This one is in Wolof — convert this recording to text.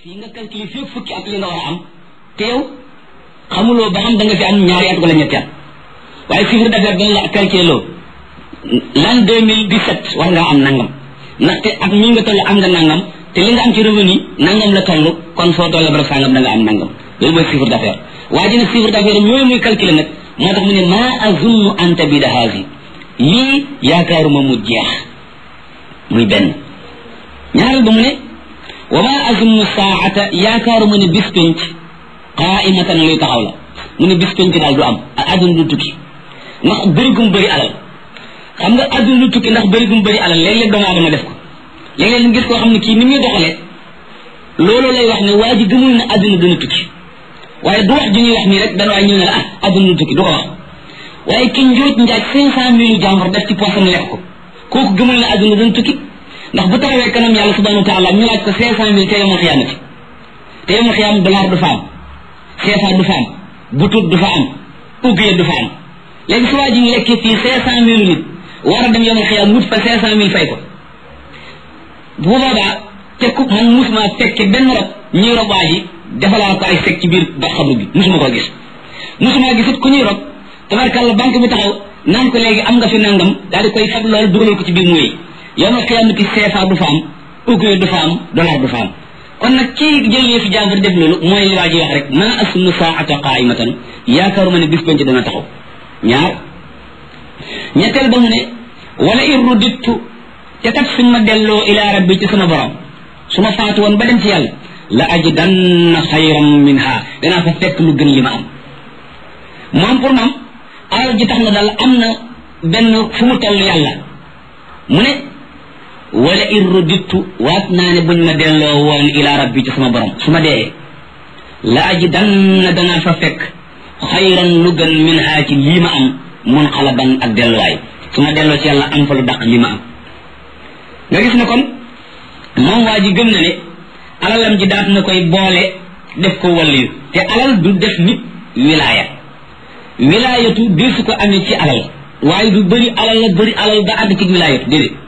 fii nga calculé fii fukki at li nga war a am te yow xamuloo ba xam da nga fi am ñaari at wala ñetti at waaye chiffre d'affaires dañ la calculé loo l'an 2017 war ngaa am nangam ndaxte at mi nga toll am nga nangam te li nga am ci revenu nangam la toll kon foo toll bara sangam da nga am nangam loolu mooy chiffre d'affaires waaye dina chiffre d'affaires yooyu muy calculé nag moo tax mu ne maa azunnu an tabida haasi lii yaakaaruma mu jeex muy benn ñaareel ba mu ne wa maa azunnu saata yaakaaruma ne bis penc qaimatan luy taxaw la mu ne bis penc daal du am adduna du tukki ndax bëri gum bëri alal xam nga adduna du tukki ndax bëri gum bëri alal léeg-léeg doomu aadama def ko léeg-léeg nga gis koo xam ne kii ni muy doxalee loolu lay wax ne waa ji gëmul ne adduna dina tukki waaye du wax ji ñuy wax nii rek dana waay ñëw ne la ah adduna du tukki du ko wax waaye ki njóot njaaj cinq cent mille jàmbur def ci poosam lekk ko kooku gëmul ne adduna dina tukki ndax bu taxawee kanam yàlla subhanahu wa taala ñu laaj ko cinq cent mille te yomal xiyaamati te yomal xiyaam dollar du fa am CFA du fa am butut du fa am uggee du fa am léegi su waa ji lekkee fii cinq cent mille nit war a dem yomal xiyaam wut fa cinq cent mille fay ko bu boobaa te ku man musuma fekke benn rob ñuy rob waa ji defalaa ko ay fekk ci biir ba xabru bi musuma koo gis musuma gisut ku ñuy rob tabarkàlla banque bi taxaw naan ko léegi am nga fi nangam daal di koy fab loolu dugalal ko ci biir mooy yomal xiyaamati CFA du fa am uggee du fa am dollar du fa am kon nag kii jël yëfi jàmbur def loolu mooy li waa ji wax rek ma asunu saata qaimatan yaakaaruma ne bis penc dana taxaw ñaar ñetteel ba mu ne wala irru dittu te kat suñ ma delloo ila rabbi ci sama borom su ma faatu woon ba dem ci yàlla la ajidanna xayran minha danaa fa fekk lu gën li ma am moom pour moom alal ji tax na daal am na benn fu mu toll yàlla mu ne wala irru dittu waat naa ne buñ ma delloo woon ila rabbi ci sama borom su ma dee la ajidanna danaa fa fekk xayran lu gën min haa ci lii ma am mun xalaban ak delluwaay su ma delloo ci yàlla am fa lu daq li ma am nga gis ne kon moom waa ji gëm na ne alalam ji daat na koy boole def ko waliyu te alal du def nit wilaaya wilaayatu di su ko amee ci alal waaye du bëri alal la bëri alal ba àgg ci wilaayatu déedéet